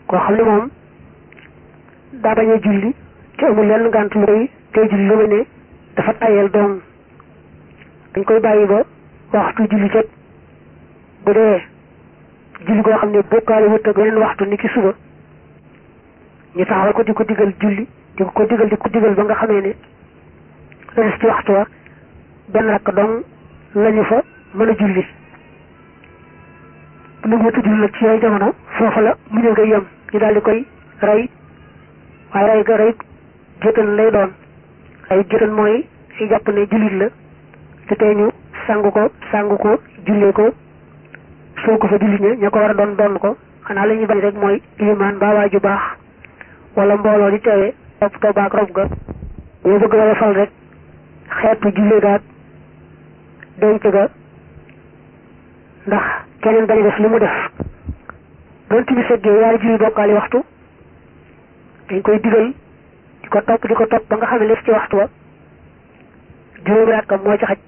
koo xam ne moom daa bañ a julli te amul lenn ngànt lu koy tey julli lu may ne dafa tayel doom dañ koy bàyyi ba waxtu julli jot bu dee julli koo xam ne bokkaale wut ak weneen waxtu ni ki suba ñu taxawal ko di ko digal julli di ko digal di ko digal ba nga xamee ne la des ci waxtu wa benn rakk dong lañu fa mën a julli bu ñu wut julli nag ci yooyu jamono foofa la mu ñëw nga yem ñu daal di koy rey waaye rey ga rey jëtan lay doon ay jëtan mooy ay jàpp ne jullit la te tey ñu sangu ko sangu ko jullee ko soo ko fa jullit ña ña ko war a doon doon ko xanaa la ñuy bañ rek mooy ilimaan mbaa waa ju baax wala mbooloo di teewee topp toobaak rob ga ñoo bëgg wala fal rek xeetu jullee gaag denc ga ndax keneen bañ a def li mu def doon tibi seggee yaari julli bokkaali waxtu dañ koy digal di ko topp di ko topp ba nga xam ne les ci waxtu wa juróomi rakkam moo ci xaj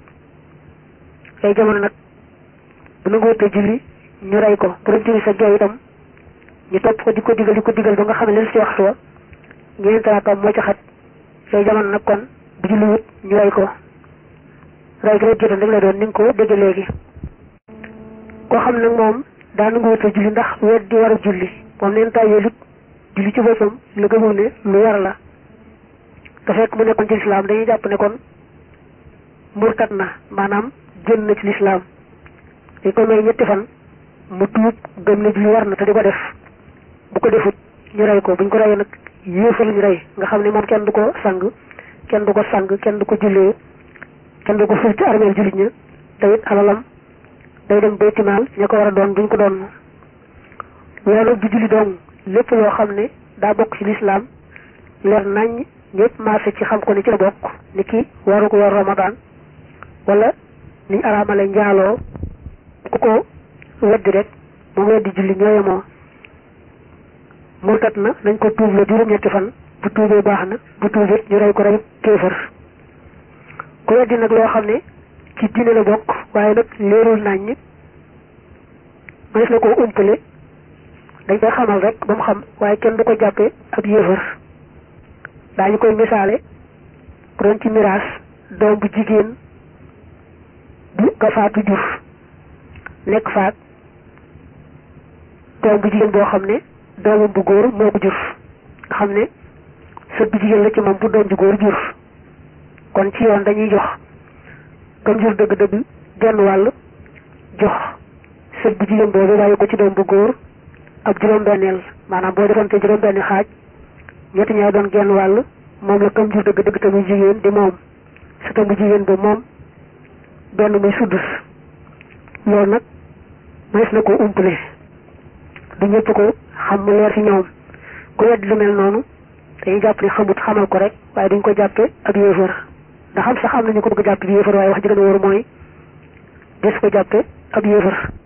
ay jamono nag bu nangu wutee julli ñu rey ko bu doon tibi seggee itam ñu topp ko di ko digal di ko digal ba nga xam ne les ci waxtu wa ñeenti rakkam moo ci xaj ay jamono nag kon bu julli wut ñu rey ko rey gi rek jotoon rek la doon ni nga ko dégg léegi koo xam nag moom daa nangu wutee julli ndax wet di war a julli moom neen tàyyee lut julli ci boppam la gëmul ne lu war la te fekk mu nekkoon ci lislaam dañuy jàpp ne kon murtat na maanaam génn na ci lislaam dañ ko may ñetti fan mu tuub gëm ne julli war na te di ko def bu ko defut ñu rey ko buñ ko reyee nag yéefal ñu rey nga xam ne moom kenn du ko sang kenn du ko sang kenn du ko jullee kenn du ko ful ci armeel jullit ña te it alalam day dem baytimaal ña ko war a doon duñ ko doon loolu du julli doon lépp loo xam ne daa bokk ci lislaam leer nañ ñëpp marché ci xam ko ni ci la bokk ni ki waru ko yor ramadan wala ni araamale njaaloo ku ko weddi rek mu weddi julli ñooyemoo murtat na nañ ko tuub la juróom-ñetti fan bu tuubee baax na bu tuubee ñu rey ko rey kéefër ku weddi nag loo xam ne ci diine la bokk waaye nag leerul nañ ñi mënees na koo umpale dañ koy xamal rek ba mu xam waaye kenn du ko jàppee ab yéefar daañu koy misaale ku doon ci miraas doom bu jigéen bu nga faatu jur nekk faat doom bu jigéen boo xam ne doomam bu góor moo ko jur nga xam ne sët bu jigéen la ci moom bu doom ju góor jur kon ci yoon dañuy jox kam jur dëgg-dëgg genn wàll jox sët bu jigéen boobu bàyyi ko ci doom bu góor ab juróom-benneel maanaam boo defoon te juróom-benni xaaj ñetti ñaar doon genn wàll moom la kam jur dëgg dëgg te muy jigéen di moom sa tam bu jigéen ba moom benn muy suddus loolu nag mënees na ko umpale du ñëpp ko xam mu leer ci ñoom ku wedd lu mel noonu dañuy jàpp ne xamut xamal ko rek waaye duñ ko jàppe ab yéefar ndax xam sax am nañu ko bëgg jàppe ab yéefar waaye wax ji gën a wóor mooy des ko jàppe ab yéefar